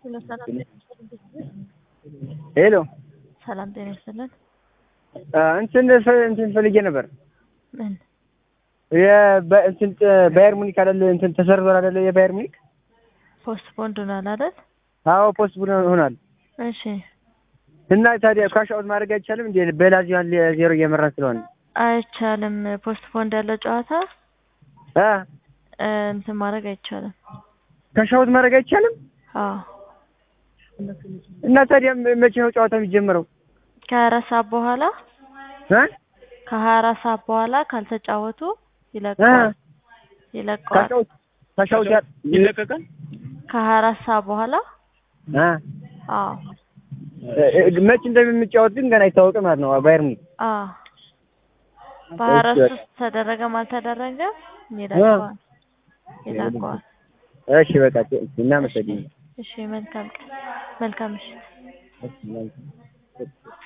ሄሎ ሰላም ጤና ይስጥልን። ሄሎ ሰላም ጤና ይስጥልን። እንትን ፈ- እንትን ፈልጌ ነበር ምን የበ- እንትን ጥ- ባየር ሙኒክ አይደለ እንትን ተሰርዟል አይደለ የባየር ሙኒክ ፖስት ፖንድ ሆኗል አይደል? አዎ ፖስት ቡን ሆኗል እሺ እና ታዲያ ካሽ አውት ማድረግ አይቻልም እንዴ በላዚዮን ዜሮ እየመራን ስለሆነ አይቻልም። ፖስት ፖንድ ያለው ጨዋታ አ እ፣ እንትን ማድረግ አይቻልም። ካሽ አውት ማድረግ አይቻልም አዎ እና ታዲያ መ- መቼ ነው ጨዋታ የሚጀምረው ከሀያ አራት ሰዓት በኋላ እ ከሀያ አራት ሰዓት በኋላ ካልተጫወቱ እ ይለቀዋል ካሽ ይለቀዋል። አውት ካሽ አውት ያ- ይለቀቃል ከሀያ አራት ሰዓት በኋላ አ አዎ እ- እ- መቼ እንደምንጫወት ግን ገና አይታወቅም ማለት ነው ባየር ሙኒክ አዎ በሀያ አራት እሺ። ውስጥ ተደረገም አልተደረገም ይለቀዋል ይለቀዋል። እሺ በቃ እናመሰግናለን እሺ መልካም ቀን መልካም ምሽት። እሺ፣ መልካም